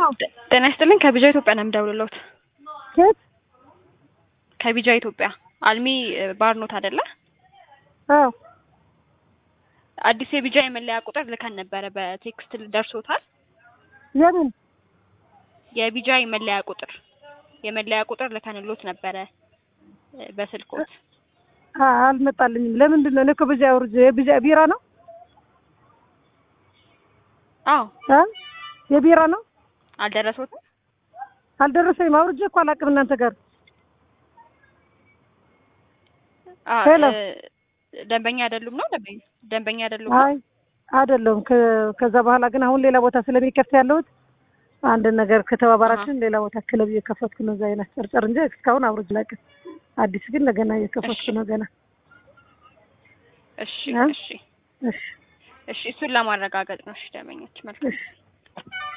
ነው? ጤና ይስጥልኝ ከቢጃ ኢትዮጵያ ነው የምደውልልዎት። ኬት? ከቢጃ ኢትዮጵያ አልሚ ባርኖት አይደለ? አዎ አዲስ የቢጃ የመለያ ቁጥር ልከን ነበረ በቴክስት ደርሶታል? የምን የቢጃ የመለያ ቁጥር የመለያ ቁጥር ልከንሎት ነበረ በስልኮት። አ- አልመጣልኝም። ለምንድን ነው? እኔ እኮ በዚያ አውርጄ የቢራ ቢራ ነው አዎ አ የቢራ ነው አልደረሶትም? አልደረሰኝም። አውርጄ እኮ አላውቅም እናንተ ጋር አ- ሄሎ። እ፣ ደንበኛ አይደሉም ነው ደንበኛ ደንበኛ አይደሉም ነው? አይ አይደለም። ከ- ከዛ በኋላ ግን አሁን ሌላ ቦታ ስለሚከፍት ያለሁት አንድ ነገር ከተባባራችን ሌላ ቦታ ክለብ እየከፈትኩ ነው። እዛ አይነት ጨርጨር እንጂ እስካሁን አውርጄ አላውቅም። አዲስ ግን ለገና እየከፈትኩ እሺ። ነው ገና። እሺ እ? እሺ እሺ እሺ እሱን ለማረጋገጥ ነው። እሺ ደንበኞች መልካም እሺ